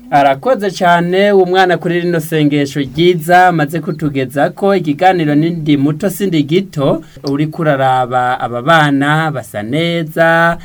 arakoze cyane umwana kuri rino sengesho ryiza amaze kutugeza ko ikiganiro n'indi muto sindi gito uri kuraraba aba bana basa neza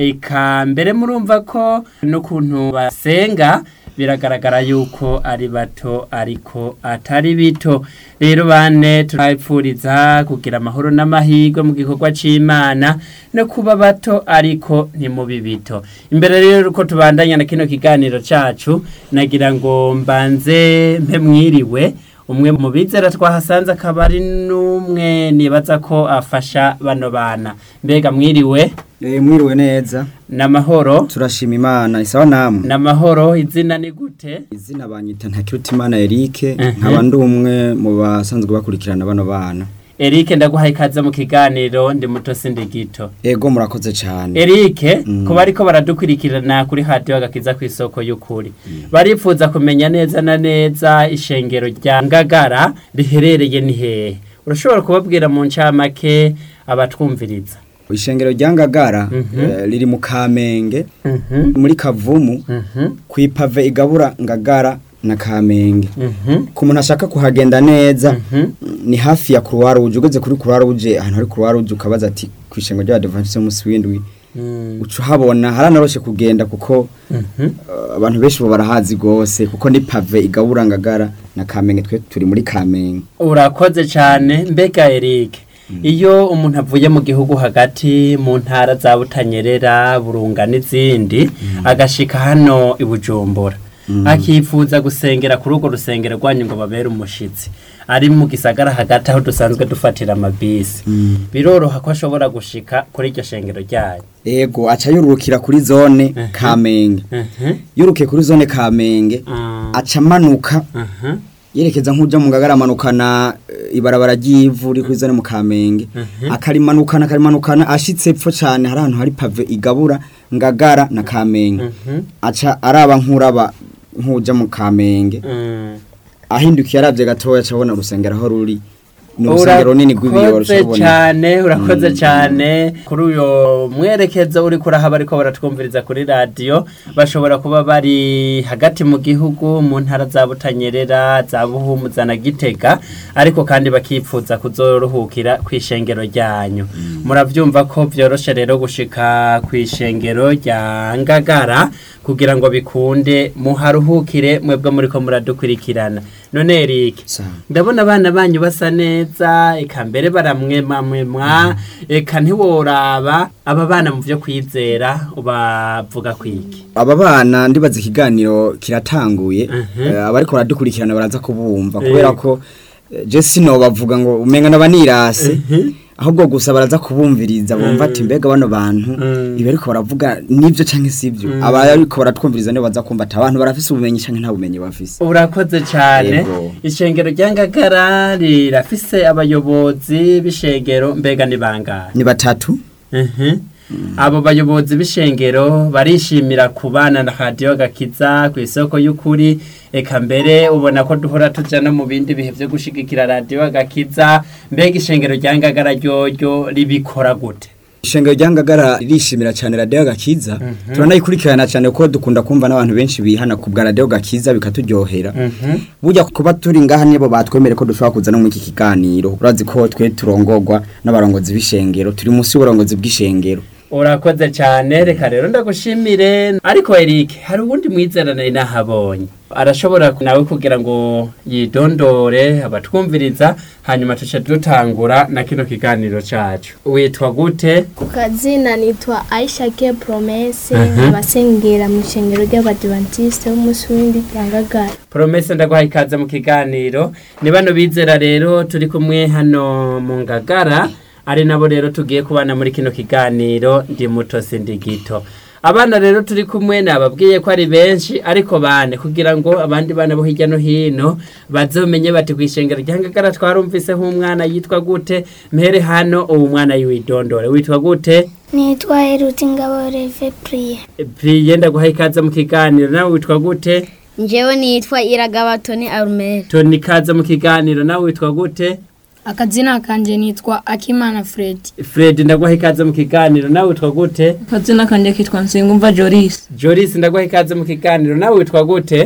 eka mbere murumva ko n'ukuntu basenga biragaragara yuko ari bato ariko atari bito rero bane turabipfuriza kugira amahoro n'amahirwe mu gikorwa cy'imana no kuba bato ariko ntimubi bito imbere rero uko tubandanya na kino kiganiro cyacu nagira ngo mbanze mpe mwiriwe umwe mu bizera twahasanze akaba ari n'umwe nibaza ko afasha bano bana mbega mwiriwe Eh, mwiriwe neza n'amahoro turashima imana isawa namwe n'amahoro izina ni gute izina banyita ntakirutimana Eric Mhm. nkaba ndi umwe mu basanzwe bakurikirana bano bana Eric ndaguhaye ikaze mu kiganiro ndi muto sindi gito ego murakoze cyane Eric Mm. kuba ariko baradukurikirana kuri radio agakiza ku isoko y'ukuri barifuza kumenya neza na neza ishengero rya Ngagara riherereye ni hehe urashobora kubabwira mu ncamake abatwumviriza ishengero rya Ngagara Mhm. eh, riri mu Kamenge Mhm muri Kavumu mhm kwipave igabura Ngagara na Kamenge mhm ku muntu ashaka kuhagenda neza mhm ni hafi ya Croix Rouge ugeze kuri Croix Rouge ahantu hari Croix Rouge ukabaza ati ku ishengo rya Adventiste munsi w'indwi Mm. uca uhabona haranaroshe kugenda kuko Mhm Uh, abantu benshi bo barahazi gose kuko ni pave igabura ngagara na kamenge twe turi muri kamenge urakoze cyane mbega Eric iyo umuntu avuye mu gihugu hagati mu ntara za Butanyerera Burunga n'izindi agashika hano i Bujumbura akifuza gusengera kuri urwo rusengero rwanyu ngo babere umushitsi ari mu gisagara hagati aho dusanzwe dufatira amabisi biroroha ko ashobora gushika kuri iryo shengero ryanyu ego aca yurukira kuri zone kamenge Mhm. yurukiye kuri zone kamenge Ah. aca amanuka Mhm. yerekeza nk'uja mu ngagara amanukana eh, ibarabara ry'ivu ri kuri zone mu kamenge Mhm. akarimanukana akarimanukana ashitse epfo cane hari ahantu hari pave igabura ngagara na kamenge Mhm. aca araba nk'uraba nk'uja mu kamenge Mm. ahindukiye aravye gatoya acabona urusengero aho ruri ni urusengero runini rw'ibiyoro urakoze cyane urakoze cyane kuri uyo mwerekezo uri kurahaba ariko baratwumviriza kuri radiyo bashobora kuba bari hagati mu gihugu mu ntara za butanyerera za buhumuza na gitega ariko kandi bakipfuza kuzoruhukira ku ishengero ryanyu murabyumva ko byoroshe rero gushika ku ishengero rya ngagara kugira ngo bikunde muharuhukire mwebwe muri ko muradukurikirana none Eric Sawa. ndabona abana banyu basa neza eka mbere baramwemamwemwa eka ntiworaba aba bana mu byo kwizera ubavuga kwiki aba bana ndibaza ikiganiro kiratanguye Mhm. eh, abariko baradukurikirana baraza kubumva Eh. kubera ko eh, je sino bavuga ngo umenga nabanirase ahubwo gusa baraza kubumviriza bumva ati mbega bano bantu Mm. ibi ariko baravuga nivyo canke sivyo aba ariko baratwumviriza nibo baza kumva ati abantu barafise ubumenyi canke nta bumenyi bafise urakoze cyane Yego. ishengero rya ngagara rirafise abayobozi b'ishengero mbega ni bangahe ni batatu Mhm. abo bayobozi b'ishengero barishimira kubana na radiyo gakiza ku isoko y'ukuri eka mbere ubona ko duhora tuja no mu bindi bihe byo gushigikira radiyo gakiza mbega ishengero rya ngagara ryoryo ribikora gute ishengero rya ngagara ririshimira cyane radiyo gakiza turanayikurikirana cyane kuko dukunda kumva n'abantu benshi bihana ku bwa radiyo gakiza bikaturyohera burya kuba turi ngaha nibo batwemere ko dushobora kuza no muri iki kiganiro urazi ko twe turongorwa n'abarongozi b'ishengero turi munsi y'uburongozi bw'ishengero urakoze cyane reka rero ndagushimire ariko Eric hari uwundi mwizera nari nahabonye arashobora nawe kugira ngo yidondore abatwumviriza hanyuma tuce dutangura na kino kiganiro cacu witwa gute ku kazina nitwa aisha ke promese Mhm. abasengera mu ishengero ry'abadivantisite b'umunsi w'indi rya ngagara Promese ndaguha ikaze mu kiganiro ni bano bizera rero turi kumwe hano mu ngagara ari nabo rero tugiye kubana muri kino kiganiro ndi muto sindi gito abana rero turi kumwe nababwiye ko ari benshi ariko bane kugira ngo abandi bana bo hirya no hino bazomenye bati kwishengera rya ngagara twarumviseho umwana yitwa gute mpere hano uwo mwana yiwidondore witwa gute nitwa Heruti Ngabo Reve Priye priye ndaguha ikaze mu kiganiro nawe witwa gute njyewe nitwa iragabatoni arumeri toni ikaze mu kiganiro nawe witwa gute akazina kanje nitwa akimana fred Fred ndaguha ikaze mu kiganiro nawe witwa gute akazina kanje kitwa nsengumva joris Joris ndaguha ikaze mu kiganiro nawe witwa gute